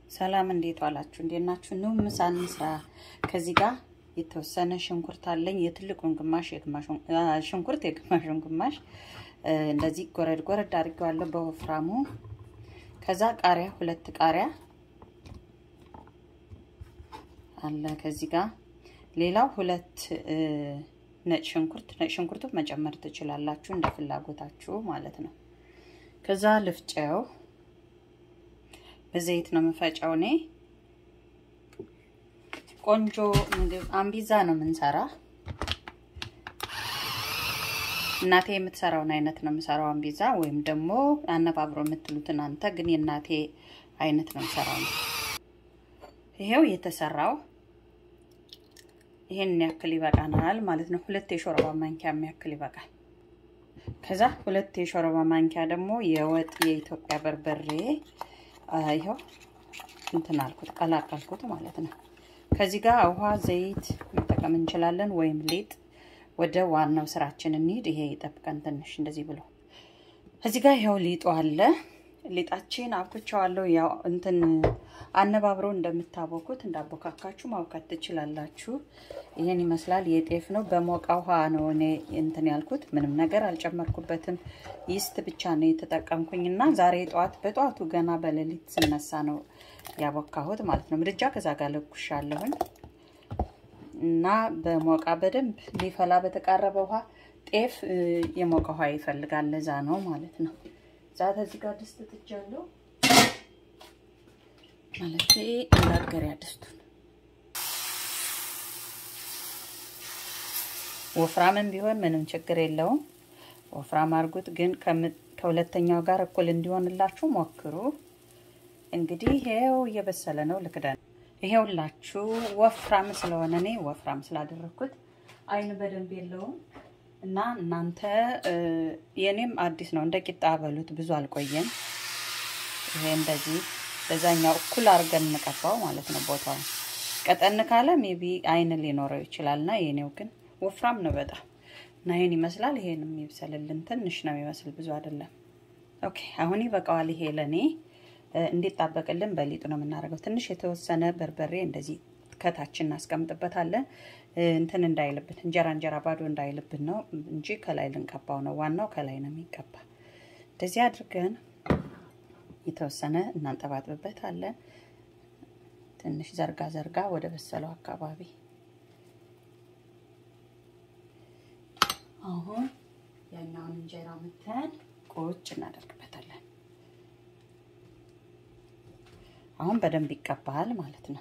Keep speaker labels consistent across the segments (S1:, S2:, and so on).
S1: ሰላም እንዴት ዋላችሁ? እንዴት ናችሁ? ኑ ምሳ እንስራ። ከዚህ ጋር የተወሰነ ሽንኩርት አለኝ። የትልቁን ግማሽ የግማሹን ሽንኩርት የግማሹን ግማሽ እንደዚህ ጎረድ ጎረድ አድርጌዋለሁ በወፍራሙ። ከዛ ቃሪያ ሁለት ቃሪያ አለ ከዚህ ጋር። ሌላው ሁለት ነጭ ሽንኩርት ነጭ ሽንኩርቱ መጨመር ትችላላችሁ እንደ ፍላጎታችሁ ማለት ነው። ከዛ ልፍጨው በዘይት ነው የምፈጨው እኔ። ቆንጆ ምግብ አምቢዛ ነው የምንሰራ። እናቴ የምትሰራውን አይነት ነው የምሰራው አምቢዛ፣ ወይም ደግሞ አነባብሮ የምትሉት እናንተ። ግን የእናቴ አይነት ነው የምሰራው ነው። ይሄው የተሰራው ይሄን ያክል ይበቃናል ማለት ነው። ሁለት የሾርባ ማንኪያ የሚያክል ይበቃል። ከዛ ሁለት የሾርባ ማንኪያ ደግሞ የወጥ የኢትዮጵያ በርበሬ ይኸው እንትን አልኩት ቀላቀልኩት ማለት ነው። ከዚህ ጋር ውሃ፣ ዘይት መጠቀም እንችላለን ወይም ሊጥ። ወደ ዋናው ስራችን እንሂድ። ይሄ ይጠብቀን ትንሽ እንደዚህ ብሎ እዚህ ጋር ይኸው ሊጡ አለ። ሊጣችን አብኩቸዋለሁ። ያው እንትን አነባብሮ እንደምታቦኩት እንዳቦካካችሁ ማብካት ትችላላችሁ። ይሄን ይመስላል። የጤፍ ነው። በሞቀ ውሃ ነው እኔ እንትን ያልኩት። ምንም ነገር አልጨመርኩበትም። ይስት ብቻ ነው የተጠቀምኩኝ እና ዛሬ ጠዋት በጠዋቱ ገና በሌሊት ስነሳ ነው ያቦካሁት ማለት ነው። ምድጃ ከዛ ጋር ለኩሻለሁኝ እና በሞቃ በደንብ ሊፈላ በተቃረበ ውሃ ጤፍ የሞቀ ውሃ ይፈልጋል። ለዛ ነው ማለት ነው። ዛት እዚህ ጋር ድስት ትጃለሁ ማለት እንዳገሪያ ድስቱን ወፍራምን ቢሆን ምንም ችግር የለውም። ወፍራም አድርጉት፣ ግን ከሁለተኛው ጋር እኩል እንዲሆንላችሁ ሞክሩ። እንግዲህ ይሄው እየበሰለ ነው። ልክደን ይሄውላችሁ ወፍራም ስለሆነ እኔ ወፍራም ስላደረግኩት አይን በደንብ የለውም እና እናንተ የኔም አዲስ ነው። እንደ ቂጣ በሉት ብዙ አልቆየም። ይሄ እንደዚህ በዛኛው እኩል አድርገን እንቀባው ማለት ነው። ቦታውን ቀጠን ካለ ሜቢ አይን ሊኖረው ይችላል እና የኔው ግን ወፍራም ነው በጣም እና ይሄን ይመስላል። ይሄን የሚብሰልልን ትንሽ ነው የሚመስል ብዙ አይደለም። ኦኬ አሁን ይበቃዋል። ይሄ ለእኔ እንዲጣበቅልን በሊጡ ነው የምናደርገው። ትንሽ የተወሰነ በርበሬ እንደዚህ ከታች እናስቀምጥበታለን እንትን እንዳይልብን እንጀራ እንጀራ ባዶ እንዳይልብን ነው እንጂ ከላይ ልንቀባው ነው። ዋናው ከላይ ነው የሚቀባ። እንደዚህ አድርገን የተወሰነ እናንጠባጥብበታለን። ትንሽ ዘርጋ ዘርጋ ወደ በሰለው አካባቢ አሁን ያኛውን እንጀራ ምተን ቁጭ እናደርግበታለን። አሁን በደንብ ይቀባል ማለት ነው።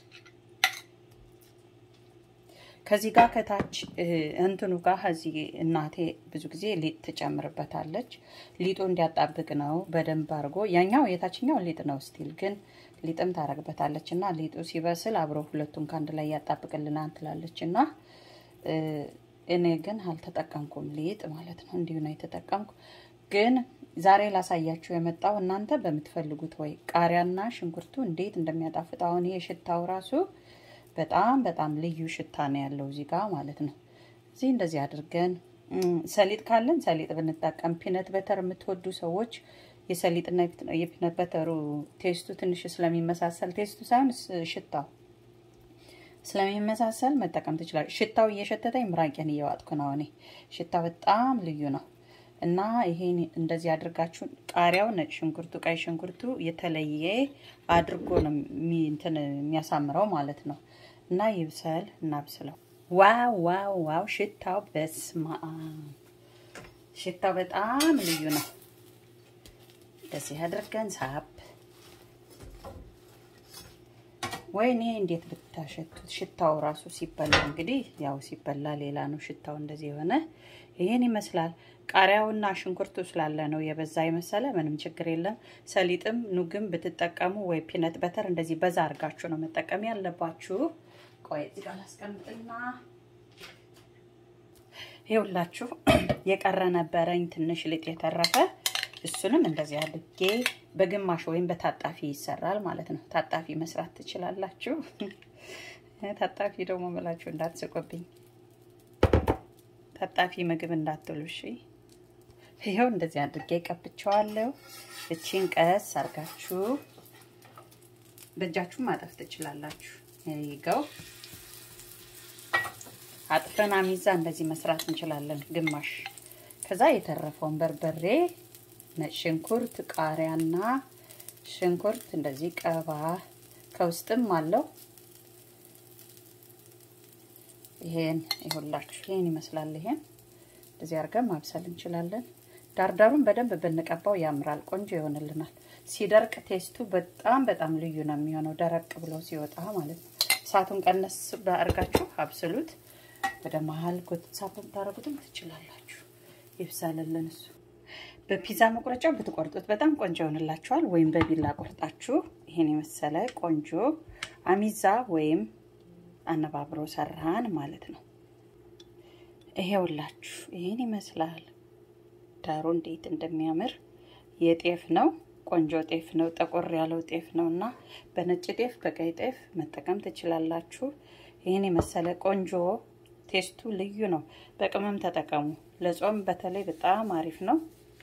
S1: ከዚህ ጋር ከታች እንትኑ ጋር ከዚህ እናቴ ብዙ ጊዜ ሊጥ ትጨምርበታለች። ሊጡ እንዲያጣብቅ ነው በደንብ አድርጎ። ያኛው የታችኛው ሊጥ ነው ስቲል ግን ሊጥም ታደርግበታለች እና ሊጡ ሲበስል አብሮ ሁለቱን ከአንድ ላይ ያጣብቅልናል ትላለች እና እኔ ግን አልተጠቀምኩም ሊጥ ማለት ነው። እንዲሁ ነው የተጠቀምኩ። ግን ዛሬ ላሳያችሁ የመጣው እናንተ በምትፈልጉት ወይ ቃሪያና ሽንኩርቱ እንዴት እንደሚያጣፍጥ አሁን ይሄ ሽታው ራሱ በጣም በጣም ልዩ ሽታ ነው ያለው እዚህ ጋር ማለት ነው። እዚህ እንደዚህ አድርገን ሰሊጥ ካለን ሰሊጥ ብንጠቀም፣ ፒነት በተር የምትወዱ ሰዎች የሰሊጥና የፒነት በተሩ ቴስቱ ትንሽ ስለሚመሳሰል ቴስቱ ሳይሆን ሽታው ስለሚመሳሰል መጠቀም ትችላል። ሽታው እየሸተተኝ ምራቄን እየዋጥኩ ነው እኔ። ሽታው በጣም ልዩ ነው እና ይሄን እንደዚህ አድርጋችሁ ቃሪያው፣ ነጭ ሽንኩርቱ፣ ቀይ ሽንኩርቱ የተለየ አድርጎ ነው እንትን የሚያሳምረው ማለት ነው። እና ይብሰል እናብስለው። ዋው ዋው ዋው! ሽታው በስማ ሽታው በጣም ልዩ ነው። እንደዚህ አድርገን ሳብ ወይኔ እንዴት ብታሸቱት! ሽታው ራሱ ሲበላ እንግዲህ ያው ሲበላ ሌላ ነው ሽታው። እንደዚህ የሆነ ይሄን ይመስላል። ቃሪያውና ሽንኩርቱ ስላለ ነው የበዛ የመሰለ። ምንም ችግር የለም። ሰሊጥም ኑግም ብትጠቀሙ ወይ ፒነት በተር እንደዚህ በዛ አድርጋችሁ ነው መጠቀም ያለባችሁ። ቆይ እዚህ ጋር ላስቀምጥና ይኸውላችሁ የቀረ ነበረኝ ትንሽ ሊጥ የተረፈ እሱንም እንደዚህ አድርጌ በግማሽ ወይም በታጣፊ ይሰራል ማለት ነው። ታጣፊ መስራት ትችላላችሁ። ታጣፊ ደግሞ መላችሁ እንዳትስቁብኝ፣ ታጣፊ ምግብ እንዳትሉ እሺ። ይኸው እንደዚህ አድርጌ ቀብቸዋለሁ። እቺን ቀስ አርጋችሁ በእጃችሁ ማጠፍ ትችላላችሁ። ይገው አጥፈን አሚዛ እንደዚህ መስራት እንችላለን። ግማሽ ከዛ የተረፈውን በርበሬ፣ ነጭ ሽንኩርት፣ ቃሪያና ሽንኩርት እንደዚህ ቀባ ከውስጥም አለው። ይሄን ይሁላችሁ ይሄን ይመስላል። ይሄን እንደዚህ አድርገን ማብሰል እንችላለን። ዳርዳሩን በደንብ ብንቀባው ያምራል፣ ቆንጆ ይሆንልናል። ሲደርቅ ቴስቱ በጣም በጣም ልዩ ነው የሚሆነው፣ ደረቅ ብሎ ሲወጣ ማለት ነው። እሳቱን ቀነስ አድርጋችሁ አብስሉት። ወደ መሀል ሳብ ብታደርጉትም ትችላላችሁ። ይብሳልልን እሱ። በፒዛ መቁረጫ ብትቆርጡት በጣም ቆንጆ ይሆንላችኋል። ወይም በቢላ ቆርጣችሁ ይሄን የመሰለ ቆንጆ አሚዛ ወይም አነባብሮ ሰራን ማለት ነው። ይሄውላችሁ ይሄን ይመስላል። ዳሩ እንዴት እንደሚያምር የጤፍ ነው። ቆንጆ ጤፍ ነው። ጠቆር ያለው ጤፍ ነው እና በነጭ ጤፍ በቀይ ጤፍ መጠቀም ትችላላችሁ። ይህን የመሰለ ቆንጆ ቴስቱ ልዩ ነው። በቅመም ተጠቀሙ። ለጾም በተለይ በጣም አሪፍ ነው።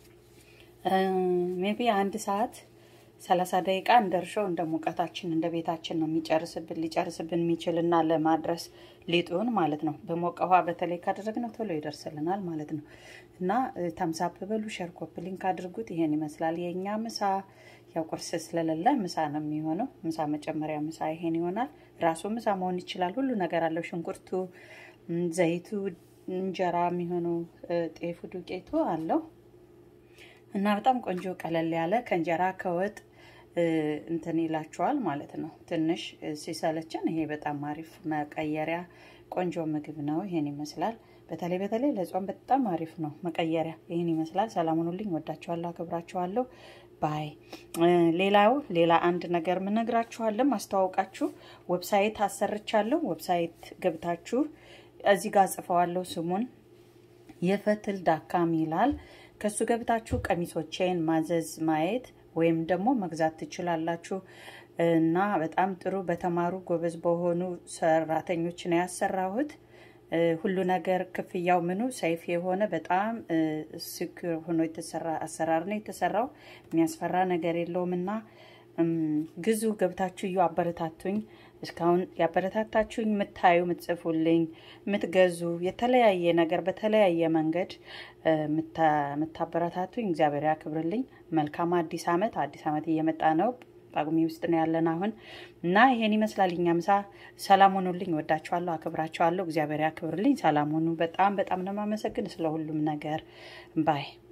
S1: ሜቢ አንድ ሰዓት ሰላሳ ደቂቃ እንደ እርሾው እንደ ሙቀታችን እንደ ቤታችን ነው የሚጨርስብን ሊጨርስብን የሚችል እና ለማድረስ ሊጡን ማለት ነው። በሞቀ ውሃ በተለይ ካደረግነው ቶሎ ይደርስልናል ማለት ነው እና ተምሳፕ በሉ ሸር ኮፕ ሊንክ አድርጉት። ይሄን ይመስላል የእኛ ምሳ። ያው ቁርስ ስለሌለ ምሳ ነው የሚሆነው። ምሳ መጨመሪያ ምሳ ይሄን ይሆናል። ራሱ ምሳ መሆን ይችላል። ሁሉ ነገር አለው። ሽንኩርቱ፣ ዘይቱ፣ እንጀራ የሚሆነው ጤፉ፣ ዱቄቱ አለው እና በጣም ቆንጆ ቀለል ያለ ከእንጀራ ከወጥ እንትን ይላችኋል ማለት ነው። ትንሽ ሲሰለችን ይሄ በጣም አሪፍ መቀየሪያ ቆንጆ ምግብ ነው። ይሄን ይመስላል። በተለይ በተለይ ለጾም በጣም አሪፍ ነው መቀየሪያ። ይህን ይመስላል። ሰላም ሁኑልኝ። ወዳችኋለሁ፣ አክብራችኋለሁ። ባይ ሌላው ሌላ አንድ ነገር ምነግራችኋለን ማስተዋወቃችሁ ዌብሳይት አሰርቻለሁ። ዌብሳይት ገብታችሁ እዚህ ጋር ጽፈዋለሁ ስሙን የፈትል ዳካም ይላል። ከሱ ገብታችሁ ቀሚሶቼን ማዘዝ ማየት ወይም ደግሞ መግዛት ትችላላችሁ እና በጣም ጥሩ በተማሩ ጎበዝ በሆኑ ሰራተኞች ነው ያሰራሁት። ሁሉ ነገር ክፍያው ምኑ ሰይፍ የሆነ በጣም ስክር ሆኖ የተሰራ አሰራር ነው የተሰራው። የሚያስፈራ ነገር የለውም እና ግዙ፣ ገብታችሁ እዩ፣ አበረታቱኝ። እስካሁን ያበረታታችሁኝ የምታዩ የምትጽፉልኝ፣ የምትገዙ የተለያየ ነገር በተለያየ መንገድ የምታበረታቱኝ እግዚአብሔር ያክብርልኝ። መልካም አዲስ ዓመት። አዲስ ዓመት እየመጣ ነው። ጳጉሜ ውስጥ ነው ያለን አሁን እና ይሄን ይመስላል እኛ ምሳ። ሰላም ሆኑልኝ። ወዳችኋለሁ፣ አክብራችኋለሁ። እግዚአብሔር ያክብርልኝ። ሰላም ሆኑ። በጣም በጣም ነው የማመሰግን ስለ ሁሉም ነገር ባይ